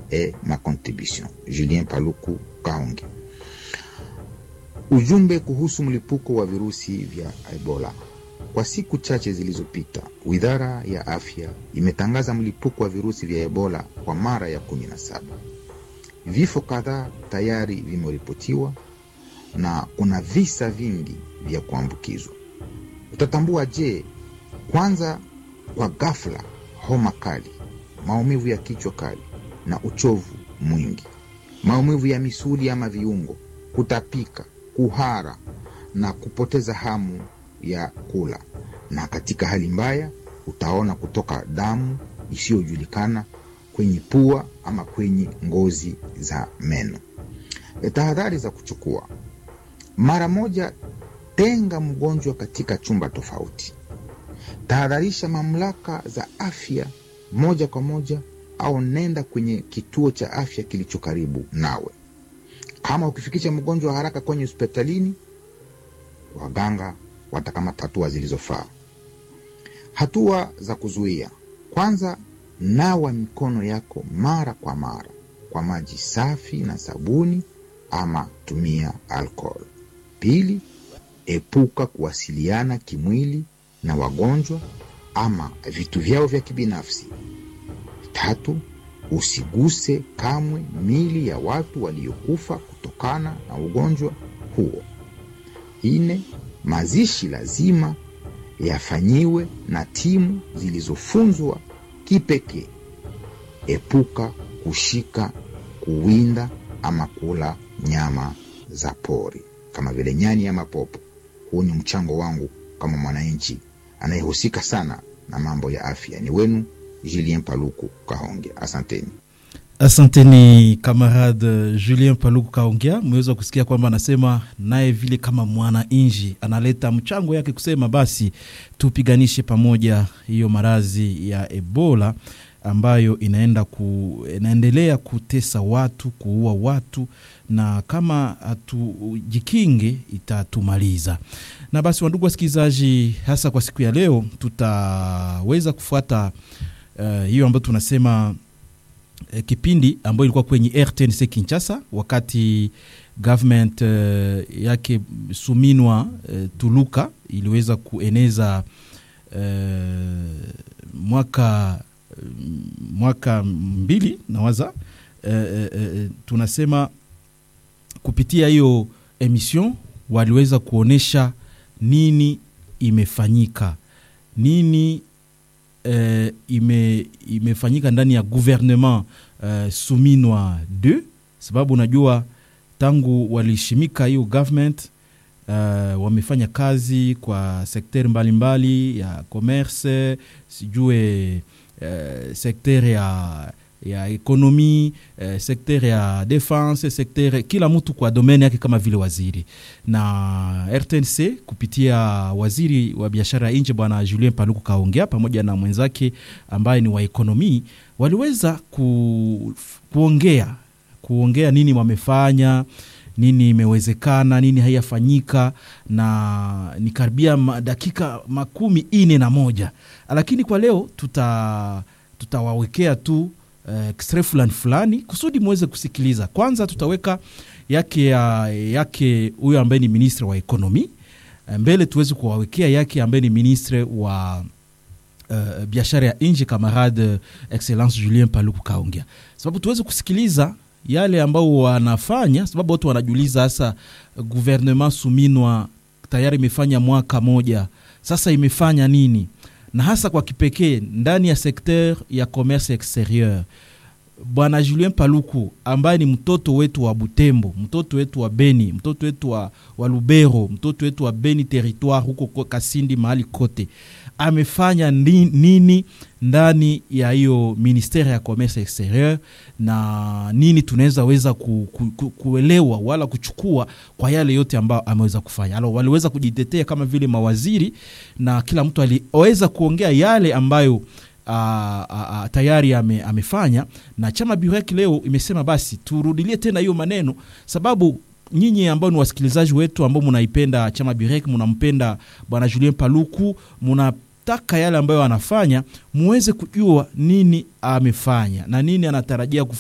est ma contribution. Julien Paluku Kahonge. Ujumbe kuhusu mlipuko wa virusi vya Ebola. Kwa siku chache zilizopita, Wizara ya Afya imetangaza mlipuko wa virusi vya Ebola kwa mara ya kumi na saba. Vifo kadhaa tayari vimeripotiwa na kuna visa vingi vya kuambukizwa. Utatambua je? Kwanza, kwa ghafla, homa kali, maumivu ya kichwa kali na uchovu mwingi, maumivu ya misuli ama viungo, kutapika, kuhara na kupoteza hamu ya kula, na katika hali mbaya utaona kutoka damu isiyojulikana kwenye pua ama kwenye ngozi za meno. E, tahadhari za kuchukua: mara moja, tenga mgonjwa katika chumba tofauti. Tahadharisha mamlaka za afya moja kwa moja, au nenda kwenye kituo cha afya kilicho karibu nawe. Kama ukifikisha mgonjwa haraka kwenye hospitalini, waganga watakamata hatua zilizofaa. Hatua za kuzuia: kwanza, nawa mikono yako mara kwa mara kwa maji safi na sabuni, ama tumia alcohol. Pili, epuka kuwasiliana kimwili na wagonjwa ama vitu vyao vya kibinafsi. Tatu, usiguse kamwe mili ya watu waliokufa kutokana na ugonjwa huo. Nne, mazishi lazima yafanyiwe na timu zilizofunzwa kipekee. Epuka kushika, kuwinda ama kula nyama za pori kama vile nyani ama popo. Huu ni mchango wangu kama mwananchi anayehusika sana na mambo ya afya. Ni wenu Julien Paluku Kahonge, asanteni. Asanteni kamarade Julien Paluku Kaongea, mmeweza kusikia kwamba anasema naye vile kama mwananchi analeta mchango yake kusema basi tupiganishe pamoja hiyo maradhi ya Ebola ambayo inaenda ku, inaendelea kutesa watu, kuua watu, na kama hatujikinge itatumaliza. Na basi, wandugu wasikilizaji, hasa kwa siku ya leo tutaweza kufuata uh, hiyo ambayo tunasema uh, kipindi ambayo ilikuwa kwenye RTNC Kinshasa wakati government uh, yake Suminwa uh, Tuluka iliweza kueneza uh, mwaka mwaka mbili nawaza e, e, e, tunasema kupitia hiyo emission waliweza kuonyesha nini imefanyika nini e, ime, imefanyika ndani ya gouvernement e, Suminwa 2 sababu unajua tangu walishimika hiyo government uh, wamefanya kazi kwa sekteri mbalimbali ya commerce sijue Uh, sekter ya ya ekonomi uh, sekter ya defense sekter kila mtu kwa domeni yake kama vile waziri na RTNC kupitia waziri wa biashara ya nje bwana Julien Paluku kaongea pamoja na mwenzake ambaye ni wa ekonomi waliweza ku, kuongea kuongea nini wamefanya nini imewezekana nini haiyafanyika na ni karibia dakika makumi ine na moja lakini kwa leo tuta tutawawekea tu extrait uh, fulani fulani kusudi muweze kusikiliza kwanza tutaweka yake ya, yake huyo ambaye ni ministre wa ekonomi mbele tuweze kuwawekea yake ambaye ni ministre wa uh, biashara ya nje camarade excellence julien paluku kaongea sababu tuweze kusikiliza yale ambao wanafanya sababu watu wanajiuliza hasa gouvernement suminwa tayari imefanya mwaka moja sasa imefanya nini na hasa kwa kipekee ndani ya sekter ya commerce exterieur bwana julien paluku ambaye ni mtoto wetu wa butembo mtoto wetu wa beni mtoto wetu wa, wa lubero mtoto wetu wa beni territoire huko kasindi mahali kote amefanya nini ndani ya hiyo ministere ya commerce exterieur na nini tunaweza weza ku, ku, ku, kuelewa wala kuchukua kwa yale yote ambayo ameweza kufanya alo waliweza kujitetea kama vile mawaziri na kila mtu aliweza kuongea yale ambayo a, a, a, tayari ame, amefanya na chama burek leo imesema basi turudilie tena hiyo maneno sababu nyinyi ambao ni wasikilizaji wetu ambao munaipenda chama birek munampenda bwana julien paluku munataka yale ambayo anafanya muweze kujua nini amefanya na nini anatarajia